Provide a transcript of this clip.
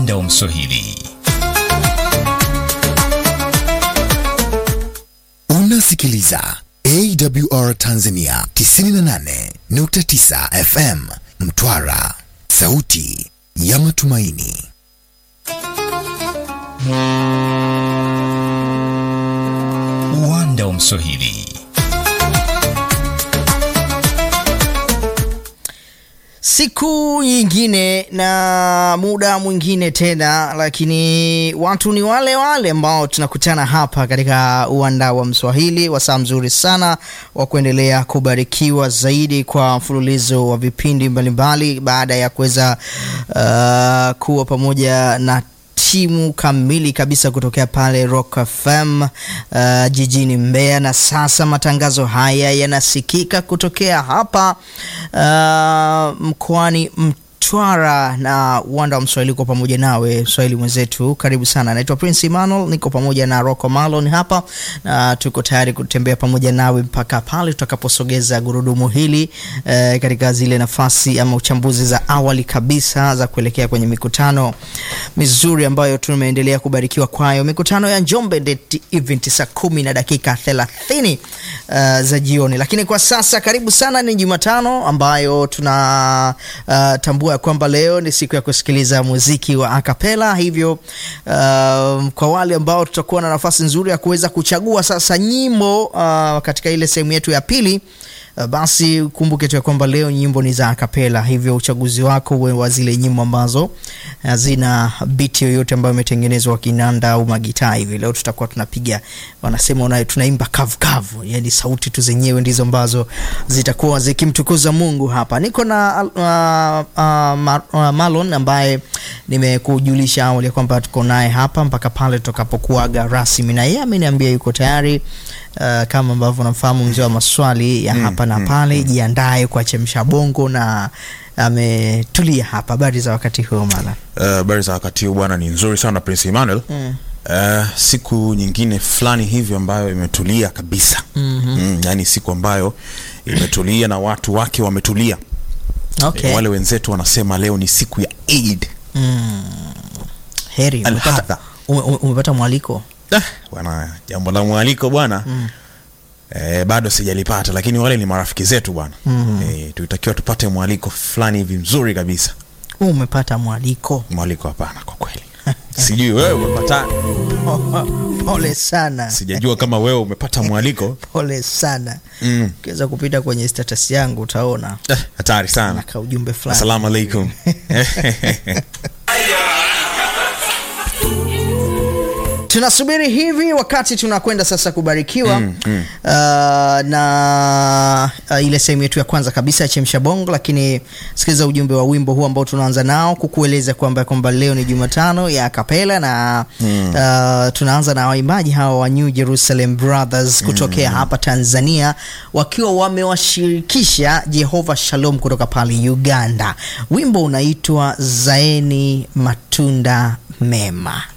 Uwanda wa Mswahili. Unasikiliza AWR Tanzania 98.9 FM Mtwara, sauti ya matumaini. Uwanda wa Mswahili. Siku nyingine na muda mwingine tena, lakini watu ni wale wale ambao tunakutana hapa katika uwanda wa Mswahili, wasaa mzuri sana wa kuendelea kubarikiwa zaidi kwa mfululizo wa vipindi mbalimbali baada ya kuweza uh, kuwa pamoja na timu kamili kabisa kutokea pale Rock FM uh, jijini Mbeya, na sasa matangazo haya yanasikika kutokea hapa uh, mkoani Mtwara na uwanda wa Mswahili kwa pamoja nawe Mswahili mwenzetu, karibu sana. Naitwa Prince Emmanuel, niko pamoja na Rocco Malon hapa na tuko tayari kutembea pamoja nawe mpaka pale tutakaposogeza gurudumu hili eh, katika zile nafasi ama uchambuzi za awali kabisa za kuelekea kwenye mikutano mizuri ambayo tumeendelea kubarikiwa kwayo, mikutano ya Njombe Net Event saa kumi na dakika thelathini uh, za jioni. Lakini kwa sasa, karibu sana, ni Jumatano ambayo tuna uh, tambua ya kwamba leo ni siku ya kusikiliza muziki wa akapela. Hivyo uh, kwa wale ambao tutakuwa na nafasi nzuri ya kuweza kuchagua sasa nyimbo uh, katika ile sehemu yetu ya pili Uh, basi kumbuke tu ya kwamba leo nyimbo ni za akapela, hivyo uchaguzi wako uwe wa zile nyimbo ambazo hazina biti yoyote ambayo imetengenezwa kinanda au magitaa hivi. Leo tutakuwa tunapiga, wanasema una, tunaimba kavu kavu, yani sauti tu zenyewe ndizo ambazo zitakuwa zikimtukuza Mungu. Hapa niko na uh, uh, ma, uh, Malon ambaye nimekujulisha awali kwamba tuko naye hapa mpaka pale tutakapokuaga rasmi, na yeye ameniambia yuko tayari uh, kama ambavyo namfahamu mzee wa maswali ya hapa na pale, jiandae kwa chemsha bongo na ametulia hapa. Habari za wakati huo mala? habari uh, za wakati huu bwana ni nzuri sana Prince Emmanuel Mm. uh, siku nyingine fulani hivi ambayo imetulia kabisa mm-hmm. mm, yani siku ambayo imetulia na watu wake wametulia Okay. wale wenzetu wanasema leo ni siku ya Eid Heri, umepata, Alhadha. ume- ume- umepata mwaliko Ah, bwana jambo la mwaliko bwana mm. Eh, bado sijalipata lakini wale ni marafiki zetu bwana mm. eh, tulitakiwa tupate mwaliko fulani hivi mzuri kabisa umepata mwaliko. mwaliko hapana kwa kweli sijui wewe umepata Pole sana, sijajua kama wewe umepata mwaliko pole sana. Mm. Ukiweza kupita kwenye status yangu utaona Eh, hatari sana naka ujumbe fulani. assalamu alaikum tunasubiri hivi wakati tunakwenda sasa kubarikiwa mm, mm. Uh, na uh, ile sehemu yetu ya kwanza kabisa ya chemsha bongo, lakini sikiliza ujumbe wa wimbo huu ambao tunaanza nao kukueleza kwamba kwamba leo ni Jumatano ya kapela na mm. uh, tunaanza na waimbaji hawa wa New Jerusalem Brothers kutokea mm. hapa Tanzania wakiwa wamewashirikisha Jehova Shalom kutoka pale Uganda. Wimbo unaitwa Zaeni Matunda Mema.